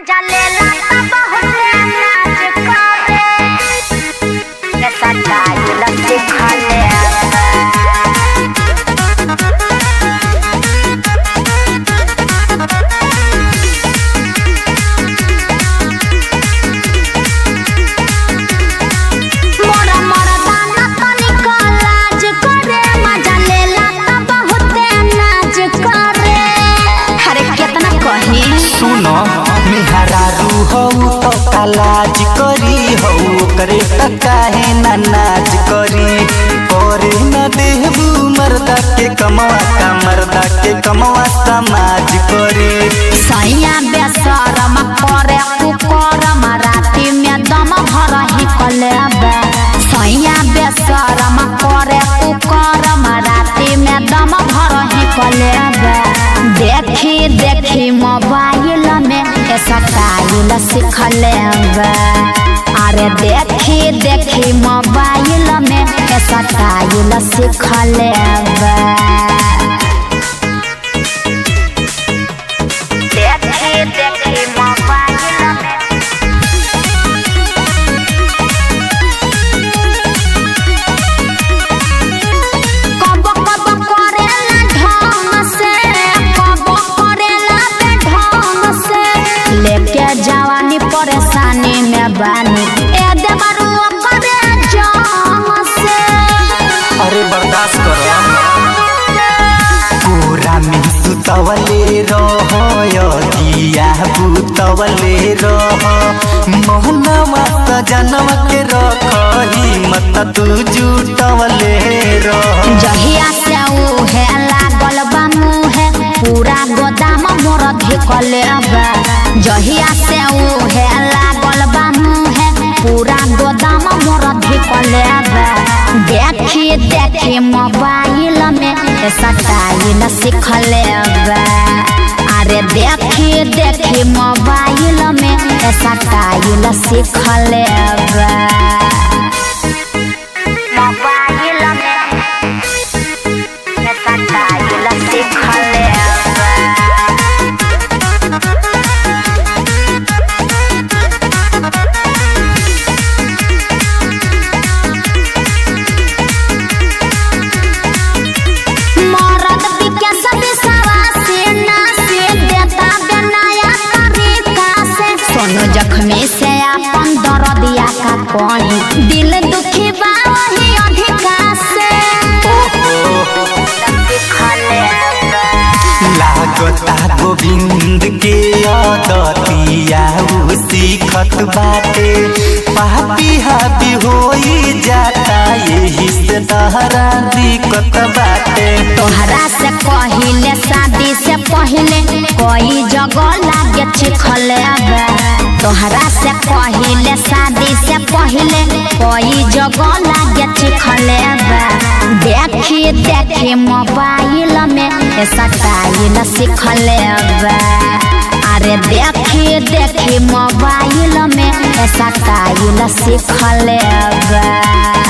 मजा लेला त बहुते नाच करे ऐसा टाइल सिखले मोरा मोरा दाना तनिक लाज करे मजा लेला त बहुते नाच करे अरे कितना कही सुनो मिहरारू हौ तो कालाज करी हौ करे त काहे ना नाच करी करे न देहबू मर्दा के कमवा का मर्दा के कमवा समाज करी सैया बेसरम करे कुकरम राति में दम भर ही कलेबे सैया बेसरम करे कुकरम राति में दम भर ही कलेबे देखी देखी मोबाइल में ऐसा टाइल सीख लेबे अरे देखी देखी मोबाइल में ऐसा टाइल सीख लेबे देखी देखी मोबाइल में कब कब करेला ढंग से कब करेला बेढंग से लेके जवानी परेशानी में बानी ए देवरू करे जंग से अरे बर्दाश्त करो पूरा में सुतवले रहो दिया बुतवले रहो मोहनवा सजनवा के रखही मत तू जुटवले रहो जहिया से उहे लागल बा मुहे पूरा गोदाम मोर धिकले बा जहिया से उहे लागल बा मुहे पूरा गोदाम मोर धिकले बा देखी देखी मोबाइल में ऐसा टाइल सीखले बा अरे देखी देखी मोबाइल में ऐसा टाइल सीखले बा मोबाइल में ऐसा टाइल सीखले मरद विकास दिशवा से ना से देता बनाया तरीका से सोनू जख्मी से अपन दर्दिया का कहीं दिल दुखी बा वही अधिका से लागता गोविंद के अदतिया उ सीखत बाटे पापी हापी होई जाता यही से तहरा दिक्कत बाटे तोहरा से पहिले शादी से पहिले कोई जगह लागे चिखले तोहरा से पहिले शादी से पहिले कोई जगह लागे चिखले देखी देखी मोबाइल में ऐसा टाइल सीखले अरे देखी देखी मोबाइल में ऐसा टाइल सीखले